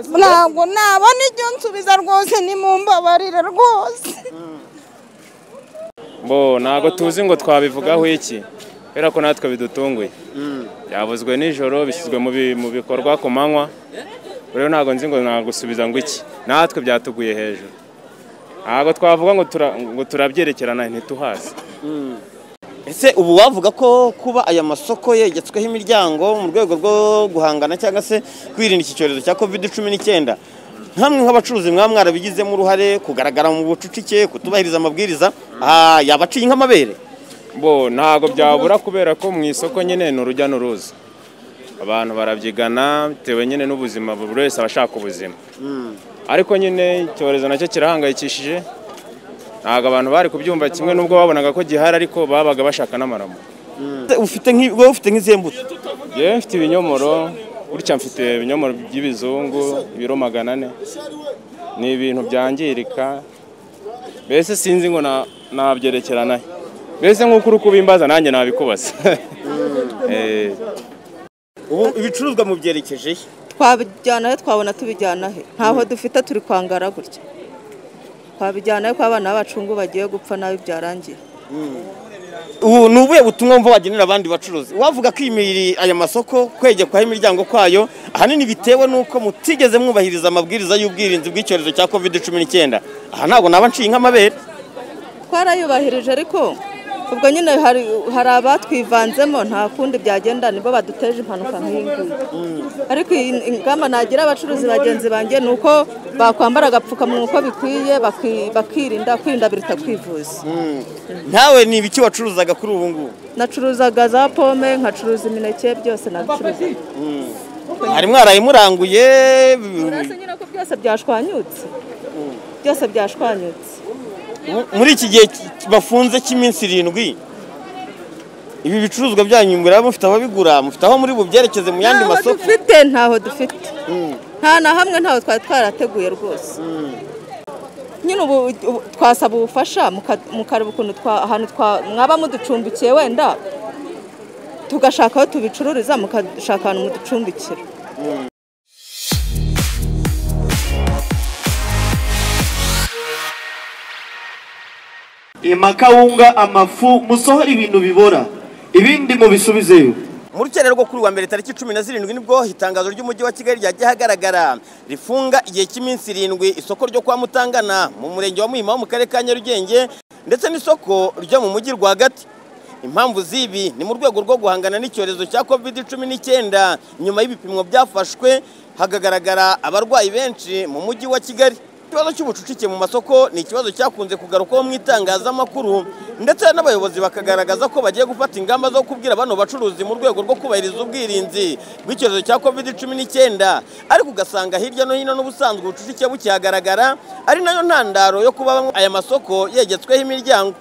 ntabwo nabona ibyo nsubiza rwose ni mu mbabarire rwose Mbo ntabwo tuzi ngo twabivugaho iki kubera ko natwe bidutunguye byavuzwe nijoro bishyizwe mu bi- mu bikorwa ku manywa rero ntabwo nzi ngo nagusubiza ngo iki natwe byatuguye hejuru ntabwo twavuga ngo tura- ngo turabyerekerana ntituhazi ese ubu wavuga ko kuba aya masoko yegetsweho imiryango mu rwego rwo guhangana cyangwa se kwirinda iki cyorezo cya covid cumi n'icyenda nkamwe nk'abacuruzi mwaba mwarabigizemo uruhare kugaragara mu bucucike kutubahiriza amabwiriza aha, yaba aciye nk'amabere bo ntabwo byabura kubera ko mu isoko nyine ni urujya n'uruza abantu barabyigana bitewe nyine n'ubuzima buri wese aba ashaka ubuzima ariko nyine icyorezo nacyo kirahangayikishije ntabwo abantu bari kubyumva kimwe n'ubwo babonaga ko gihari ariko babaga bashaka n'amaramo ufite nk'i- wowe ufite nk'izihe mbuto yewe mfite ibinyomoro gutya mfite ibinyomoro by'ibizungu ibiro magana ane ni ibintu byangirika mbese sinzi ngo na- nabyerekeranaho mbese nk'uko uri kubimbaza nanjye nabikubaza Eh. ubu ibicuruzwa mubyerekeje he twabijyanayo twabona tubijyanahe ntaho dufite turi kwangara gutya twabijyanayo ko abana b'abacungu bagiye gupfa nabi byarangiye ubu ni ubuhe butumwa wumva wagenera abandi bacuruzi wavuga ko imiri aya masoko kwegekwaho imiryango kwayo ahanini bitewe n'uko mutigeze mwubahiriza amabwiriza y'ubwirinzi bw'icyorezo cya covid cumi n'icyenda aha ntabwo naba nciye nk'amabere twarayubahirije ariko ubwo nyine hari hari abatwivanzemo nta kundi byagenda nibo baduteje impanuka nk'iyi ngiyi ariko iyi ingamba nagira abacuruzi bagenzi banjye ni uko bakwambara agapfukamunwa uko bikwiye baki- bakirinda kwirinda biruta kwivuza ntawe ni ibiki wacuruzaga kuri ubu ngubu nacuruzaga za pome nkacuruza imineke byose nabicuruza hari mwaraye muranguye uretse nyine ko byose byashwanyutse byose byashwanyutse muri iki gihe ki- bafunze cy'iminsi irindwi ibi bicuruzwa byanyu muraba mufite aho bigura mufite aho muri bubyerekeze mu yandi ntaho masoko dufite ntaho dufite nta na hamwe ntaho twari twarateguye rwose nyine ubu ubu- twasaba ubufasha muka- mukareba ukuntu twa- ahantu twa- mwaba muducumbikiye wenda tugashaka aho tubicururiza mukashaka ahantu muducumbikira amakawunga amafu musohore ibintu bibora ibindi mubisubizeyo mu rukera rwo kuri wa mbere tariki cumi na zirindwi nibwo itangazo ry'umujyi wa kigali ryagiye hagaragara rifunga igihe cy'iminsi irindwi isoko ryo kwa mutangana mu murenge wa muhima wo mu karere ka nyarugenge ndetse n'isoko ryo mu mujyi rwagati impamvu z'ibi ni mu rwego rwo guhangana n'icyorezo cya covid cumi n'icyenda nyuma y'ibipimo byafashwe hakagaragara abarwayi benshi mu mujyi wa kigali ikibazo cy'ubucucike mu masoko ni ikibazo cyakunze kugarukwaho mu itangazamakuru ndetse n'abayobozi bakagaragaza ko bagiye gufata ingamba zo kubwira bano bacuruzi mu rwego rwo kubahiriza ubwirinzi bw'icyorezo cya covid cumi n'icyenda ariko ugasanga hirya no hino n'ubusanzwe ubucucike bukihagaragara ari nayo ntandaro yo kuba bamwe- aya masoko yegetsweho imiryango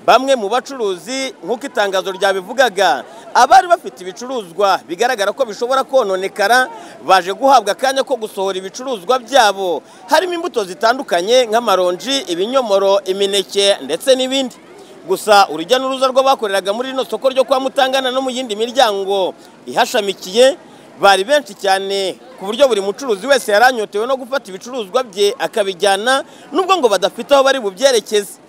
bamwe mu bacuruzi nk'uko itangazo ryabivugaga abari bafite ibicuruzwa bigaragara ko bishobora kononekara baje guhabwa akanya ko gusohora ibicuruzwa byabo harimo imbuto zitandukanye nk'amaronji ibinyomoro imineke ndetse n'ibindi gusa urujya n'uruza rw'abakoreraga muri rino soko ryo kwa mutangana no mu yindi miryango ihashamikiye bari benshi cyane ku buryo buri mucuruzi wese yari anyotewe no gufata ibicuruzwa bye akabijyana nubwo ngo badafite aho bari bubyerekeze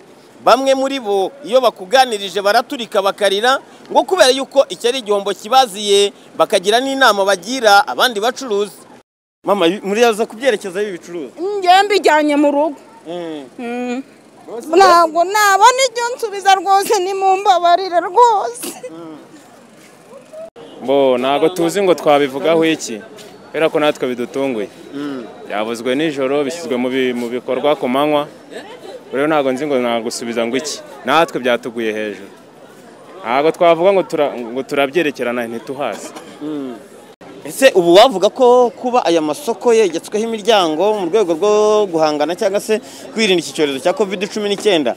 bamwe muri bo iyo bakuganirije baraturika bakarira ngo kubera yuko iki ari igihombo kibaziye bakagira n'inama bagira abandi bacuruzi mama muriza kubyerekeza y'ibicuruzwa njye mbijyanye mu rugo ntabwo nabona ibyo nsubiza rwose ni mu mbabarire rwose bo ntabwo tuzi ngo twabivugaho iki kubera ko natwe bidutunguye byavuzwe nijoro bishyizwe mu bi- mu bikorwa ku manywa rero ntabwo nzi ngo nagusubiza ngo iki natwe byatuguye hejuru ntabwo twavuga ngo tura- ngo turabyerekerana ntituhazi ese ubu wavuga ko kuba aya masoko yegetsweho imiryango mu rwego rwo guhangana cyangwa se kwirinda iki cyorezo cya covid cumi n'icyenda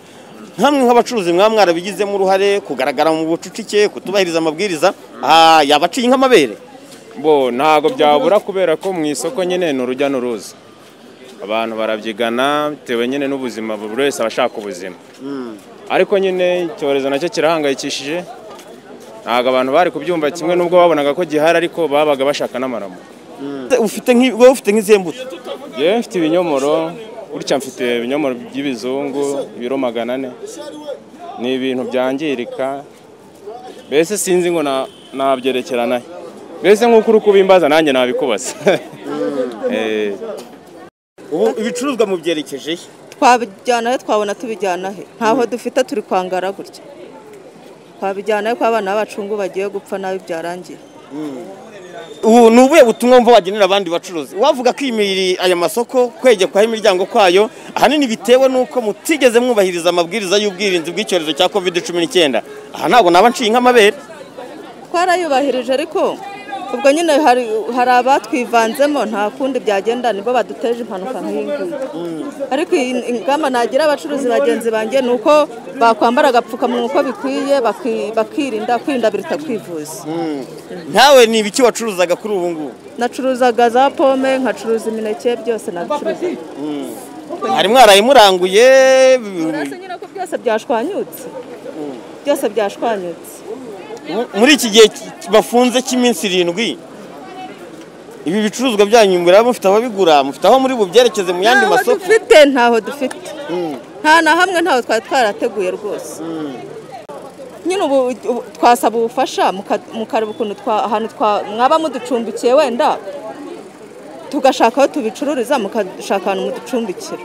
nkamwe nk'abacuruzi mwaba mwarabigizemo uruhare kugaragara mu bucucike kutubahiriza amabwiriza aha, yaba aciye nk'amabere bo ntabwo byabura kubera ko mu isoko nyine ni urujya n'uruza abantu barabyigana bitewe nyine n'ubuzima buri wese aba ashaka ubuzima ariko nyine icyorezo nacyo kirahangayikishije ntabwo abantu bari kubyumva kimwe n'ubwo babonaga ko gihari ariko babaga bashaka n'amaramo ufite nk'i- wowe ufite nk'izihe mbuto yewe mfite ibinyomoro gutya mfite ibinyomoro by'ibizungu ibiro magana ane ni ibintu byangirika mbese sinzi ngo na- nabyerekeranahe mbese nk'uko uri kubimbaza nanjye nabikubaza Eh, ubu ibicuruzwa mubyerekeje he twabijyana he twabona tubijyana he ntaho dufite turi kwangara gutya twabijyana he ko abana bacu ngo bagiye gupfa nabi byarangiye ubu ni ubuhe butumwa mva wagenera abandi bacuruzi wavuga ko imiri aya masoko kwegekwaho imiryango kwayo ahanini bitewe n'uko mutigeze mwubahiriza amabwiriza y'ubwirinzi bw'icyorezo cya covid cumi n'icyenda aha ntabwo naba nshinga amabere twarayubahirije ariko ubwo nyine hari hari abatwivanzemo nta kundi byagenda nibo baduteje impanuka nk'iyi ngiyi ariko iyi ni- ingamba nagira abacuruzi bagenzi banjye ni uko bakwambara agapfukamunwa uko bikwiye baki- bakirinda kwirinda biruta kwivuza ntawe ni ibiki wacuruzaga kuri ubu ngubu nacuruzaga za pome nkacuruza imineke byose nabicuruza hari mwaraye muranguye uretse nyine ko byose byashwanyutse byose byashwanyutse muri iki gihe ki- bafunze cy'iminsi irindwi ibi bicuruzwa byanyu muraba mufite ababigura mufite aho muri bubyerekeze mu yandi ntaho masoko dufite ntaho dufite nta na hamwe ntaho twari twarateguye rwose nyine ubu ubu- twasaba ubufasha muka- mukareba ukuntu twa- ahantu twa- mwaba muducumbikiye wenda tugashaka aho tubicururiza mukashaka ahantu muducumbikira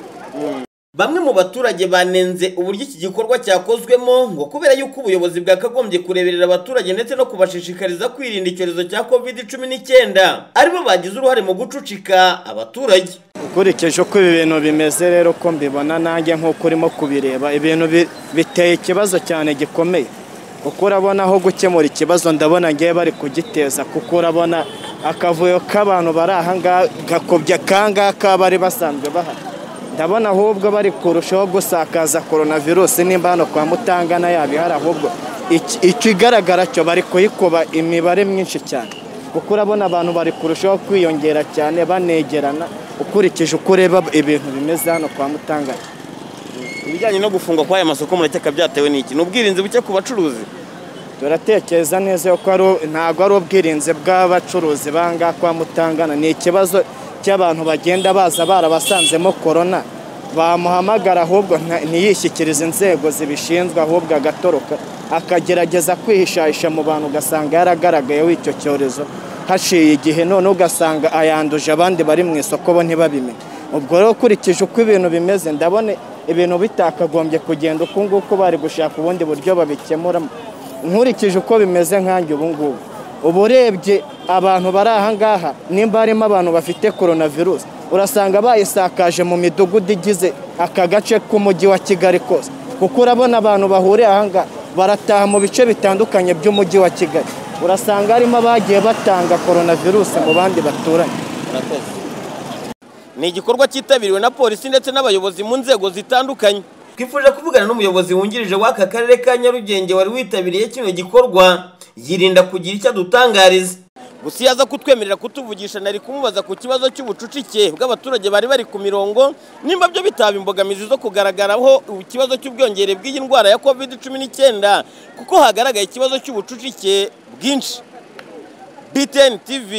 Bamwe mu baturage banenze uburyo iki gikorwa cyakozwemo ngo kubera yuko ubuyobozi bwakagombye kureberera abaturage ndetse no kubashishikariza kwirinda icyorezo cya covid cumi n'icyenda aribo bagize uruhare mu gucucika abaturage ukurikije uko ibi bintu bimeze rero ko mbibona nanjye nk'uko urimo kubireba ibintu bi- biteye ikibazo cyane gikomeye kuko urabona aho gukemura ikibazo ndabona ngewe bari kugiteza kuko urabona akavuyo k'abantu bari ahangaha gakobya akangaka bari basanzwe bahari ndabona ahubwo bari kurushaho gusakaza coronavirus nimba hano kwa mutangana yabihari ahubwo iki- ikigaragara cyo bari kuyikuba imibare myinshi cyane kuko urabona abantu bari kurushaho kwiyongera cyane banegerana ukurikije uko ureba ibintu bimeze hano kwa mutangana ibijyanye no gufungwa kw'aya masoko murakeka byatewe n'iki ni ubwirinzi buke ku bacuruzi turatekereza neza ko ari ntabwo ari ubwirinzi bw'abacuruzi banga kwa mutangana ni ikibazo cy'abantu bagenda baza barabasanzemo korona bamuhamagara ahubwo nta- ntiyishyikirize inzego zibishinzwe ahubwo agatoroka akagerageza kwihishahisha mu bantu ugasanga yaragarayeho icyo cyorezo haciye igihe none ugasanga ayanduje abandi bari mu isoko bo ntibabimenye ubwo rero ukurikije uko ibintu bimeze ndabona ibintu bitakagombye kugenda uku nguku bari gushaka ubundi buryo babikemuramo nkurikije uko bimeze nkanjye ubu ngubu uba urebye abantu bari aha ngaha nimba harimo abantu bafite coronavirus urasanga bayisakaje mu midugudu igize aka gace k'umujyi wa kigali kose kuko urabona abantu bahuriye aha ngaha barataha mu bice bitandukanye by'umujyi wa kigali urasanga harimo abagiye batanga coronavirus mu bandi baturanye ni igikorwa cyitabiriwe na polisi ndetse n'abayobozi mu nzego zitandukanye twifuje kuvugana n'umuyobozi wungirije w'aka karere ka nyarugenge wari witabiriye kino gikorwa yirinda kugira icyo adutangariza gusa iyo aza kutwemerera kutuvugisha nari kumubaza ku kibazo cy'ubucucike bw'abaturage bari bari ku mirongo nimba byo bitaba imbogamizi zo kugaragaraho ikibazo cy'ubwiyongere bw'iyi ndwara ya covid cumi n'icyenda kuko hagaragaye ikibazo cy'ubucucike bwinshi BTN TV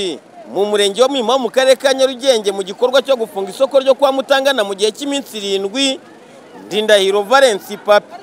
mu murenge wa Mwima wo mu karere ka Nyarugenge mu gikorwa cyo gufunga isoko ryo kwa Mutangana mu gihe cy'iminsi irindwi Ndindahiro Valence Papi